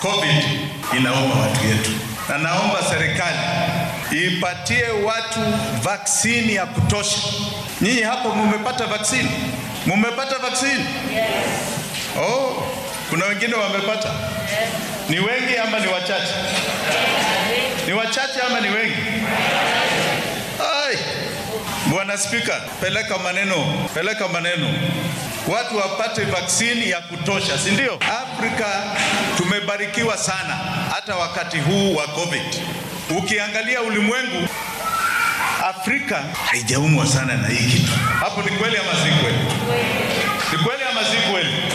COVID inauma watu yetu, na naomba serikali ipatie watu vaksini ya kutosha. Nyinyi hapo mumepata vaksini? Mumepata vaksini? Oh, kuna wengine wamepata. Ni wengi ama ni wachache? Ni wachache ama ni wengi? Ai, Bwana Spika, peleka maneno, peleka maneno, watu wapate vaksini ya kutosha, si ndio? Afrika tumebarikiwa sana, hata wakati huu wa COVID. Ukiangalia ulimwengu, Afrika haijaumwa sana na hii kitu. Hapo ni kweli ama si kweli? Ni kweli ama si kweli?